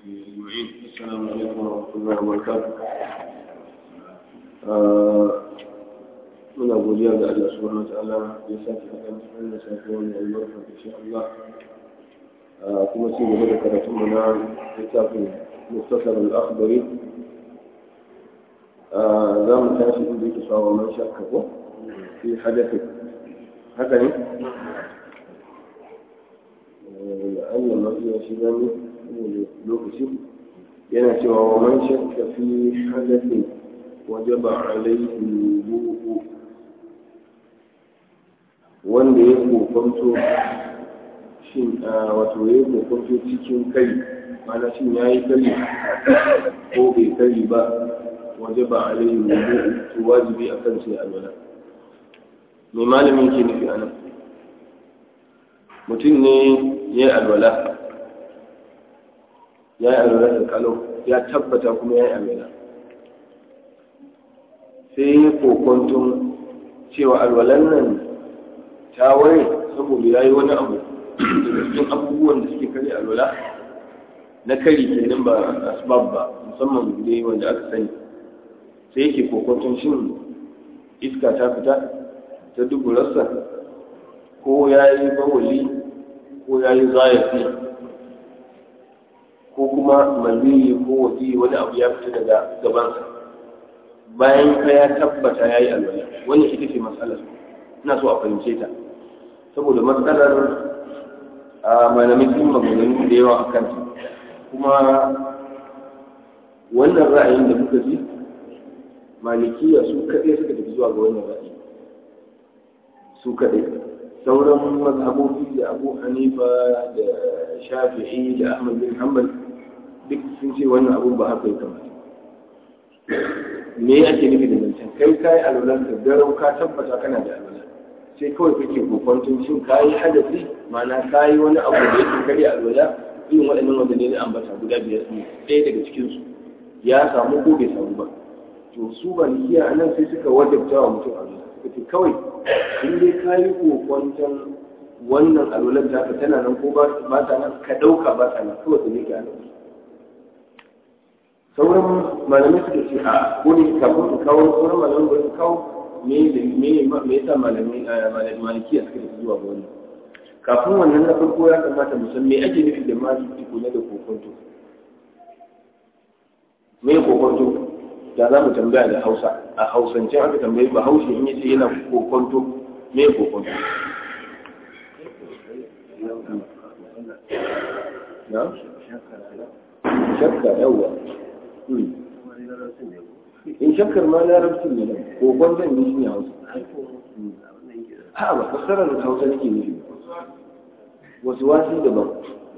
أجمعين السلام عليكم ورحمة الله وبركاته muna godiya ga Allah subhanahu wataala ya sake haɗa wannan safiyar mai albarka insha Allah kuma ci gaba da karatun mu na littafin muktasar al-akhdari za mu tashi inda yake sawa man shakka ko fi hadathin haka ne la'alla ma iya shiga ne lokaci yana cewa wa man shakka fi hadathin wajaba alaihi wudu wanda ya kokonto shin wato ya kokonto cikin kai mana shin ya yi kari ko bai kari ba waje ba a rai wudu to wajibi a kan sai alwala mai malamin ke nufi anan mutum ne ya yi alwala ya yi alwala da kalau ya tabbata kuma ya yi alwala sai ya kokonton cewa alwalan nan ta ware saboda ya yi wani abu daga cikin abubuwan da suke kare alwala na kari kenan ba asbab ba musamman ne wanda aka sani sai yake kokonton shin iska ta fita ta duburarsa ko ya yi bawali ko ya yi zayafi ko kuma maniyi ko waje wani abu ya fita daga gabansa bayan ka ya tabbata ya yi alwala wani ita ce matsalar ina so a fahimce ta saboda matsalar a malamin sun maganganu da yawa a kanta kuma wannan ra'ayin da muka ji malikiya su kaɗai suka tafi zuwa ga wannan ra'ayi su kaɗai sauran mazhabobi da abu hanifa da shafi'i da ahmad bin hanbal duk sun ce wannan abun ba haka ya kamata me ake nufi da zancen kai kayi alwalan ka garau ka tabbata kana da alwala sai kawai kake kokwanton shin kayi hadasi ma'ana kayi wani abu da yake karya alwala irin waɗannan wanda ne na ambata guda biyar ne ɗaya daga cikinsu ya samu ko bai samu ba to su ba a nan sai suka wajabta wa mutum alwala suka ce kawai in dai kayi kokwanton wannan alwalar ta tana nan ko ba ta nan ka ɗauka ba ta nan kawai ka ne ke alwala sauran malamai suka ce a ko ne kafin su kawo sauran malamai ba su kawo me me me yasa malamai malikiya suka tafi zuwa ga wannan kafin wannan na farko ya kamata mu san me ake nufi da ma tukuna da kokonto me kokonto da za mu tambaya da Hausa a Hausance aka tambayi ba Hausa in yace yana kokonto me kokonto na shakka yawa in shakkar ma larabcin ne ko gwanzan ne shi ne hausa ha ba fasarar da hausa nake nufi wasu wasu daban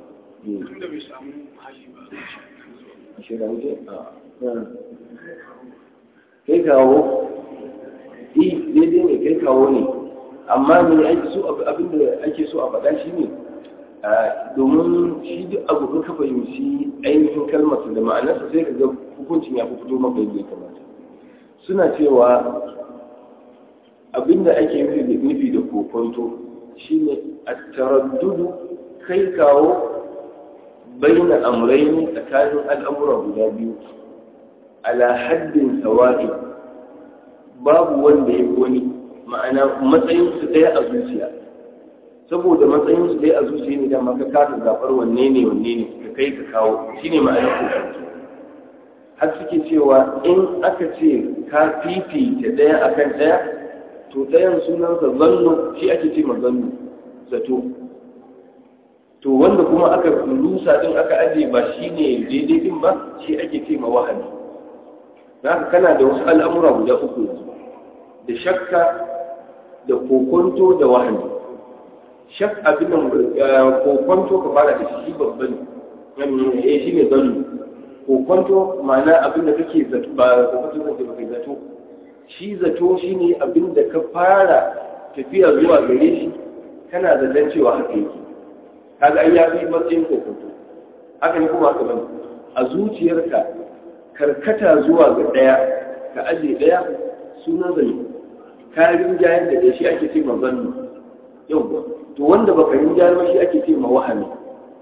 kai kawo i daidai ne kai kawo ne amma ne abinda ake so a faɗa shi ne domin shi duk abu ka fahimci ainihin kalmarsa da ma'anarsa sai ka ga hukuncin ya fi fito maka yadda ya kamata suna cewa abinda ake nufi da kokonto shine a taraddudu kai kawo baina amraini tsakanin al'amura guda biyu ala haddin sawa'i babu wanda ya wani ma'ana matsayinsu ɗaya a zuciya saboda matsayin su dai a zuciya ne da maka kasa zaɓar wanne ne wanne ne ka kai ka kawo shine ma'anar kokonto har suke cewa in aka ce ka fifita ɗaya akan ɗaya to ɗayan sunansa zannu shi ake ce ma zannu zato to wanda kuma aka rusa din aka aje ba shi ne daidai din ba shi ake ce ma wahani za ka kana da wasu al'amura guda uku da shakka da kokonto da wahani shak abin kokonto ka fara da shi babban eh shi ne zannu kokonto ma'ana abin da kake zato ba kokonto kake ba kai zato shi zato shine abin da ka fara tafiya zuwa gare shi kana zaton cewa haka yake kaga ai ya fi matsayin kokonto haka ne kuma haka bane a zuciyarka karkata zuwa ga daya ka aje daya sunan zane ka rinjayar da shi ake ce ma zannu yau to wanda baka rinjayar ba shi ake ce ma wahami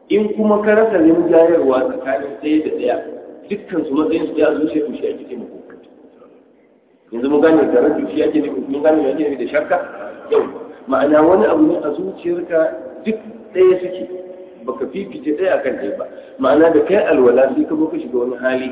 in kuma ka rasa rinjayarwa tsakanin ɗaya da ɗaya dukkan su matsayin su ya zuciya to shi ake ce mako yanzu mun gane da rabu shi ake nufi mun gane ake nufi da shakka yau ma'ana wani abu ne a zuciyarka duk ɗaya suke baka fifice ɗaya akan ɗaya ba ma'ana da kai alwala sai ka zo ka shiga wani hali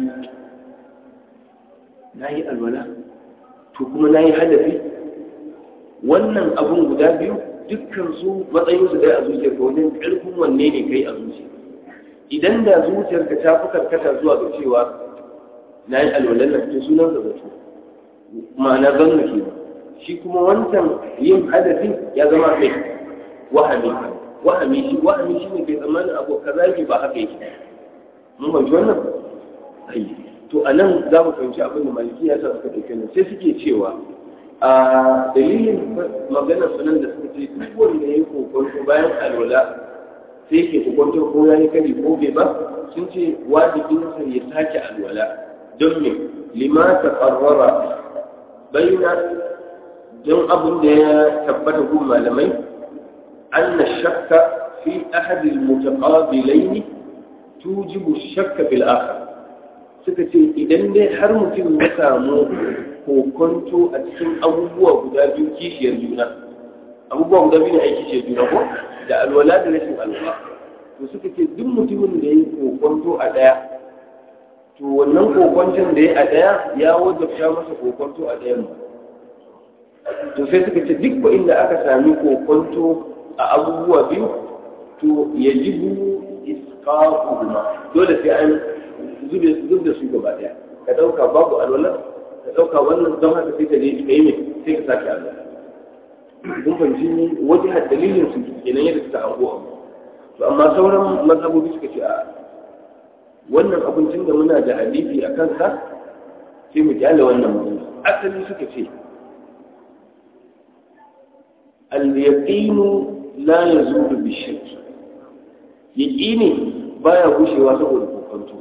na yi alwala to kuma na yi hadafi wannan abun guda biyu dukkan su matsayin su ɗaya a zuciyarka wajen ƙarfin wanne ne kai a zuciya idan da zuciyarka ta fi karkata zuwa ga cewa na yi alwalan nan to sunan da zato ma'ana zanna ke shi kuma wancan yin hadafi ya zama mai wahami wahami shi wahami shi ne kai tsammanin abu kaza yake ba haka yake mun fahimci wannan ai to a nan za mu fahimci abin da maliki ya sa suka ɗauke nan sai suke cewa a dalilin maganar sunan da suka ce duk wanda ya yi kokonto bayan alwala sai ke kokonto ko ya yi kari ko bai ba sun ce wajibinsa ya sake alwala don me lima ta ƙarrara bayyana don abin da ya tabbata gun malamai أن الشك في أحد المتقابلين توجب الشك في الآخر suka ce idan dai har mutum ya samu kokonto a cikin abubuwa guda biyu kishiyar juna abubuwa guda biyu ne a kishiyar juna ko da alwala da rashin alwala to suka ce duk mutumin da ya yi kokonto a ɗaya to wannan kokonton da ya a ɗaya ya wajabta masa kokonto a ɗayan to sai suka ce duk inda aka sami kokonto a abubuwa biyu to ya jibu isqaquhuma dole sai an zube da su gaba daya ka dauka babu alwala ka dauka wannan don haka sai ka je ka yi mai sai ka sake alwala kun fahimci waje har dalilin su kenan yadda suka hango abu to amma sauran mazhabobi suka ce a wannan abincin da muna da hadisi a kansa sai mu kyale wannan magana asali suka ce al-yaqinu la yazulu bi shakki yaqini baya gushewa saboda kokonto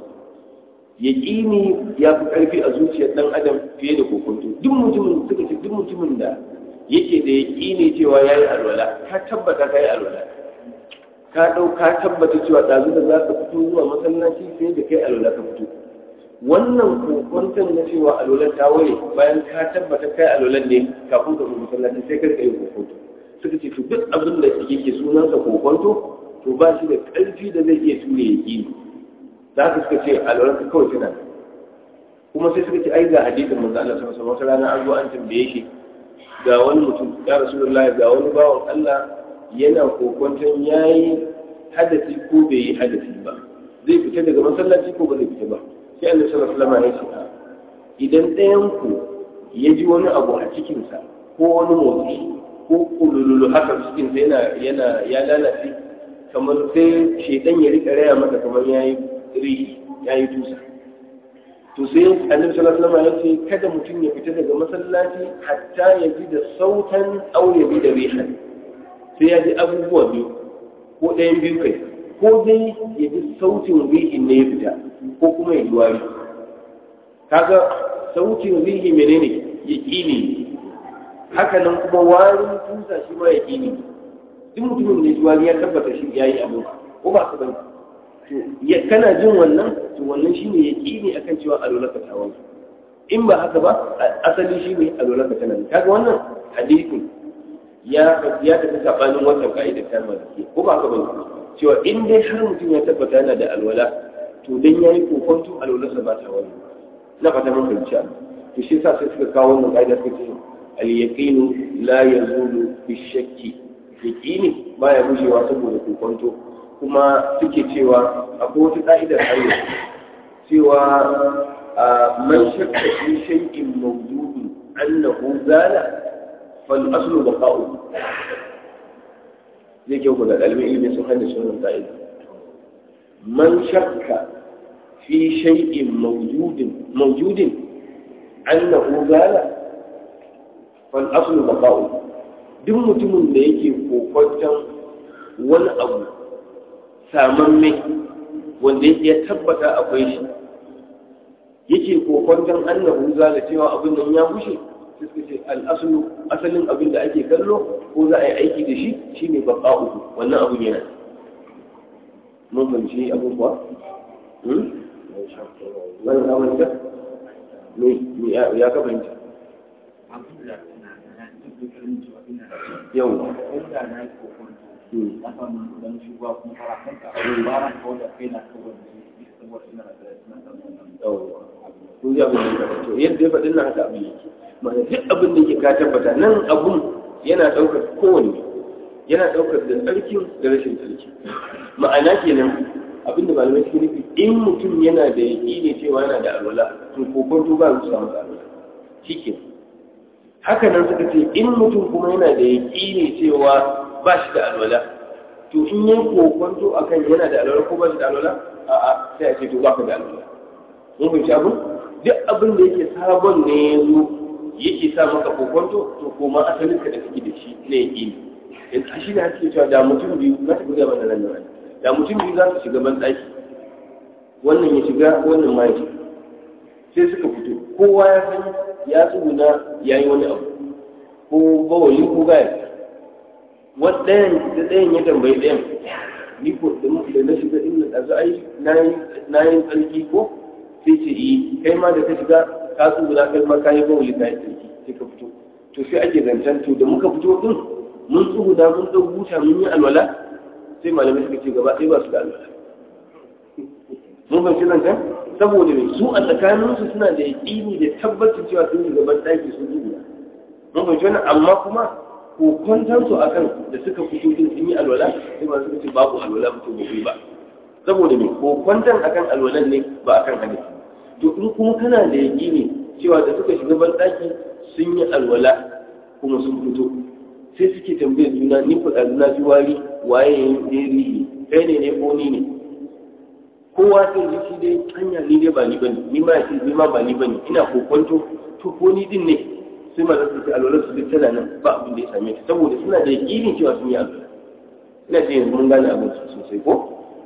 yaqini ya fi karfi a zuciyar dan adam fiye da kokonto duk mutumin suka ce duk mutumin da yake da yaqini cewa yayi alwala ka tabbata kai alwala ka dau ka tabbata cewa dazu da zaka fito zuwa masallaci sai da kai alwala ka fito wannan kokonton na cewa alwala ta ware bayan ka tabbata kai alwala ne kafin ka zo masallaci sai ka yi kokonto suka ce to duk abin da yake sunansa kokonto to ba shi da ƙarfi da zai iya ture ya ƙi za ka suka ce alwalarka kawai tana kuma sai suka ce ai ga hadisin manzo Allah sallallahu alaihi wasallam rana an zo an tambaye shi ga wani mutum ya rasulullah ga wani bawan Allah yana kokonton yayi hadasi ko bai yi hadasi ba zai fita daga masallaci ko ba zai fita ba sai Allah sallallahu alaihi wasallam ya ce idan ɗayan ku ya ji wani abu a cikinsa ko wani motsi ko kulululu haka cikin sai yana yana ya lalace kamar sai shedan ya rika raya masa kamar yayi ri yayi tusa to sai annabi sallallahu alaihi wasallam ya ce kada mutum ya fita daga masallaci hatta ya ji da sautan aw ya bi da rihan sai ya ji abubuwa biyu ko ɗayan biyu kai ko dai ya ji sautin rihin ne ya fita ko kuma ya ji wari kaga sautin rihi menene yaqini haka nan kuma warin tusa shi ma ya ne duk mutumin da ji ya tabbata shi ya yi abu ko ba su bane to ya kana jin wannan to wannan shine ya ne akan cewa alolaka ta wani in ba haka ba asali shi ne alolaka tana ne kaga wannan hadisin ya ya tafi sabanin wannan ka'idar ta maliki ko ba haka bane cewa in dai har mutum ya tabbata yana da alwala to dan yayi kokonto alwalarsa ba ta wani na fata mun fahimci to shi yasa sai suka kawo wannan ka'ida suka ce اليقين لا يزول بالشك يقيني ما يبوشي واسبه كوكونتو كما suke cewa akwai wata ka'idar hanyar cewa man shakka fi shay'in mawjudin annahu zala fal aslu baqa'u zai kyau ku da ɗalibin ilimin sun hanyar sunan ka'ida man shakka fi shay'in mawjudin mawjudin annahu zala fal'asulu da ba'u duk mutumin da yake kokwanton wani abu samamme wanda ya tabbata akwai shi yake kokwanton annahu za da cewa abin nan ya bushe sai suka ce al'asulu asalin abin da ake kallo ko za a yi aiki da shi shine baqa'u wannan abin yana mun fahimci abubuwa wani kamar me ya ka fahimta yau kun ji abin da to yadda ya faɗin na haka abin yake mana duk abin da yake ka tabbata nan abun yana ɗaukar kowanne yana ɗaukar da tsarkin da rashin tsarki ma'ana kenan abin da malamai suke nufi in mutum yana da yaƙini cewa yana da alwala to kokonto ba su samu alwala shi haka nan suka ce in mutum kuma yana da yaƙini cewa ba shi da alwala to in yi kokonto akan yana da alwala ko ba shi da alwala a'a sai a ce to ba ka da alwala mun fahimci abin duk abin da yake sabon ne ya zo yake sa maka kokonto to koma asalin ka da kake da shi na yaƙini yanzu shi da ake cewa da mutum biyu za ta guda mana nan nan da mutum biyu za su shiga ban ɗaki wannan ya shiga wannan ma ya shiga sai suka fito kowa ya san ya tsuguna ya yi wani abu ko bawali ko gaya ɗayan da ɗayan ya tambayi ɗayan ni ko da na shiga inda ɗazu ai na yi tsarki ko sai ce yi kai ma da ka shiga ka tsuguna kai ma ka yi bawali ka yi tsarki sai ka fito to sai ake zancen to da muka fito din mun tsuguna mun ɗau buta mun yi alwala sai malamai suka ce gaba ɗaya ba su da alwala mun fahimci zancen saboda mai su a tsakaninsu suna da yaƙini da tabbacin cewa sun yi gaban ɗaki sun tsuguna mun fahimci wannan amma kuma kokontansu a kan da suka fito din sun yi alwala sai ma suka ce babu alwala mutum ba ba saboda mai kokontan akan alwalan ne ba akan hadisi to in kuma kana da yaƙini cewa da suka shiga ban ɗaki sun yi alwala kuma sun fito sai suke tambayar juna ni faɗa na ji wari waye ya yi rihi kai ne ne ko ni ne kowa sai ji shi dai hanya ni dai ba ni bane ni ma ce ni ma ba ni bane ina kokonto to ko ni din ne sai ma zasu ce alwalar su duk tana nan ba abin da ya same ta saboda suna da yakinin cewa sun yi alwala ina ce yanzu mun gane abin sosai ko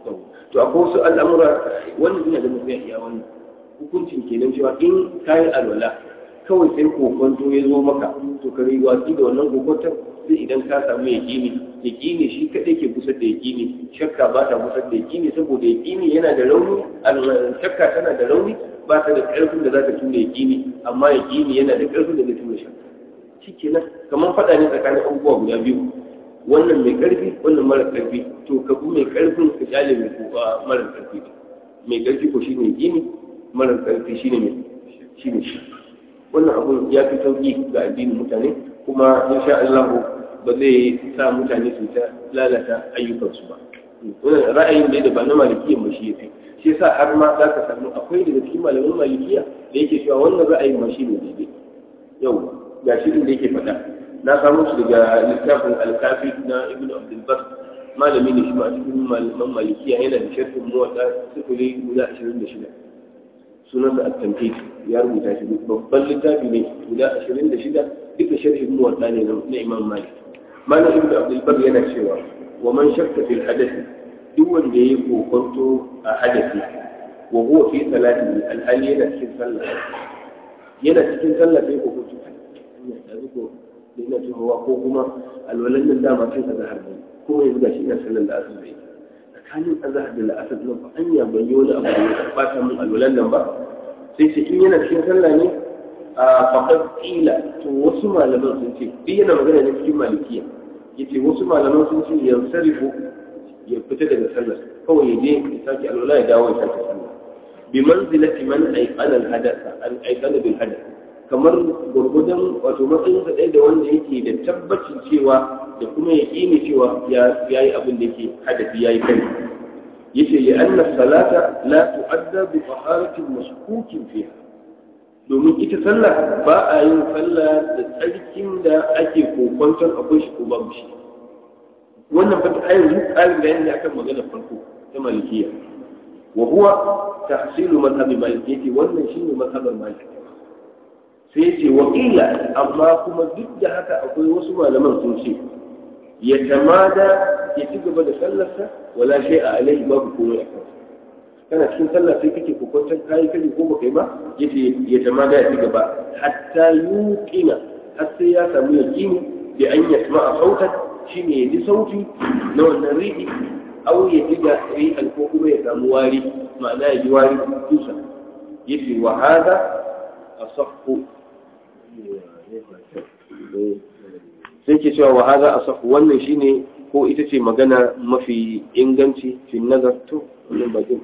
to akwai wasu al'amura wannan ina da mutum iya wannan hukuncin kenan cewa in kayi alwala kawai sai kokonto ya zo maka to ka yi watsi da wannan kokonton sai idan ka samu yaƙini yaƙini shi kaɗai ke kusa da yaƙini shakka ba ta kusa da yaƙini saboda yaƙini yana da rauni shakka tana da rauni ba ta da ƙarfin da za ta tura yaƙini amma yaƙini yana da ƙarfin da zai tura shakka shi kenan kamar faɗa ne tsakanin abubuwa guda biyu wannan mai ƙarfi wannan mara ƙarfi to ka bi mai ƙarfin ka kyale mai mara ƙarfi mai ƙarfi ko shine yaƙini mara ƙarfi shine mai shine shi wannan abun ya fi sauƙi ga addinin mutane kuma insha Allah ba zai sa mutane su ta lalata ayyukansu ba wannan ra'ayin da ba na malikiya ba shi yafi shi yasa har ma za ka samu akwai daga cikin malaman malikiya da yake cewa wannan ra'ayin ma shi ne daidai yau ga shi da yake faɗa na samu shi daga littafin alkafi na ibn abdul bar malami ne shi ma cikin malaman malikiya yana da sharhin muwatta sifiri guda ashirin da shida sunansa at-tamhid ya rubuta shi babban littafi ne guda ashirin da shida duka sharhin muwatta ne na imam malik malam ibn abdul bar yana cewa wa man shakka fil hadathi duk wanda yayi kokonto a hadathi wa huwa fi salati al-hali yana cikin sallah yana cikin sallah sai kokonto ya da zuko da ina tunawa ko kuma alwalan nan dama cin azhar ne ko yanzu gashi ina sallar da asar bai tsakanin azhar da la'asar nan ba anya ban yi wani abu da ya bata min alwalan nan ba sai sai in yana cikin sallah ne a faƙar ƙila to wasu malaman sun ce duk yana magana ne cikin malikiya ya ce wasu malaman sun ce ya sarifu ya fita daga sallar kawai ya je ya sake alwala ya dawo ya sake sallar bi manzilati man aiqana al hadatha an aiqana bil hadath kamar gurgudan wato matsayin sa ɗaya da wanda yake da tabbacin cewa da kuma yaƙini cewa ya yi abin da yake hadafi yayi kai yace li anna salata la tu'adda bi taharatin mashkukin fiha domin ita sallah ba a yin sallah da tsarkin da ake kokwanton akwai shi ko babu shi wannan fata a yanzu ƙarin da yadda akan magana farko ta malikiya wa huwa tahsilu mazhabi malikiyyati wannan shine mazhabar maliki sai ce wa illa amma kuma duk da haka akwai wasu malaman sun ce ya tamada ya ci gaba da sallarsa wala shay'a alaihi babu komai a kansa kana cikin sallah sai kake kokwantar kayi kaji ko baka yi ba yace ya tama da ya ci gaba hatta yuqina har sai ya samu yaqini bi an yasma'a sautan shine ya ji sauti na wannan rihi au ya ji da rihan ko kuma ya samu wari ma'ana ya ji wari tusa yace wa hada asahhu sai ke cewa wa hada asahhu wannan shine ko ita ce magana mafi inganci fi nazar to wannan bakin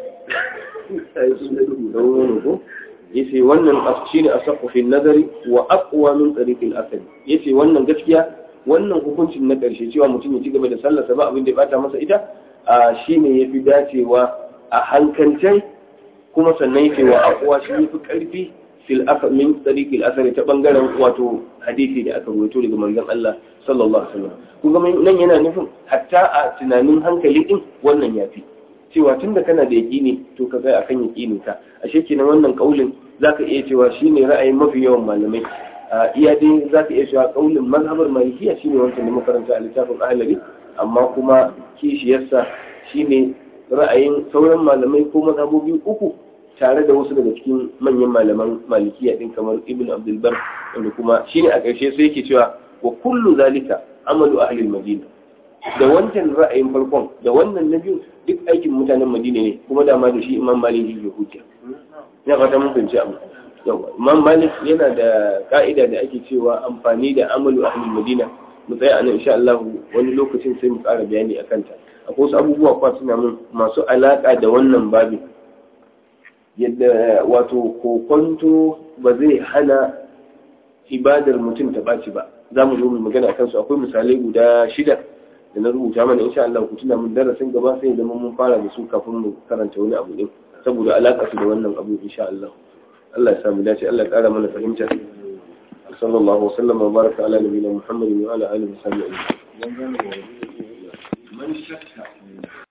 yace wannan shine asahhu fi nazari wa aqwa min tariq al-asali yace wannan gaskiya wannan hukuncin na ƙarshe cewa mutum ya ci gaba da sallarsa ba abin da ya bata masa ita a shine yafi dacewa a hankalcen kuma sannan yake wa aqwa shi yafi karfi fil afa min tariq al-asali ta bangaren wato hadisi da aka rawaito daga manzon Allah sallallahu alaihi wasallam kuma nan yana nufin hatta a tunanin hankali din wannan yafi cewa tunda kana da yaƙini to ka tsaya akan yaƙinin ka ashe kenan wannan kaulin zaka iya cewa shine ra'ayin mafi yawan malamai iya dai zaka iya cewa kaulin mazhabar malikiya shine wancan da makaranta a littafin ahlari amma kuma kishiyarsa shine ra'ayin sauran malamai ko mazhabobi uku tare da wasu daga cikin manyan malaman malikiya din kamar ibn abdul bar wanda kuma shine a ƙarshe sai yake cewa wa kullu zalika amalu ahli madina da wancan ra'ayin farkon da wannan na biyu duk aikin mutanen madina ne kuma dama da shi imam malik ya hujja ya fata mun fahimci abu yawa imam malik yana da ka'ida da ake cewa amfani da amalu ahli madina mu tsaya anan insha Allah wani lokacin sai mu ƙara bayani akan ta akwai wasu abubuwa kwa suna mun masu alaka da wannan babin yadda wato kokonto ba zai hana ibadar mutum ta ɓaci ba za mu zo mu magana akan su akwai misalai guda shida da na rubuta mana insha Allah ku tuna mun darasin gaba sai zama mun fara da su kafin mu karanta wani abu din saboda alaka su da wannan abu insha Allah Allah ya samu dace Allah ya kara mana fahimta sallallahu wasallam wa baraka ala nabiyina muhammadin wa ala alihi wa sahbihi man shakka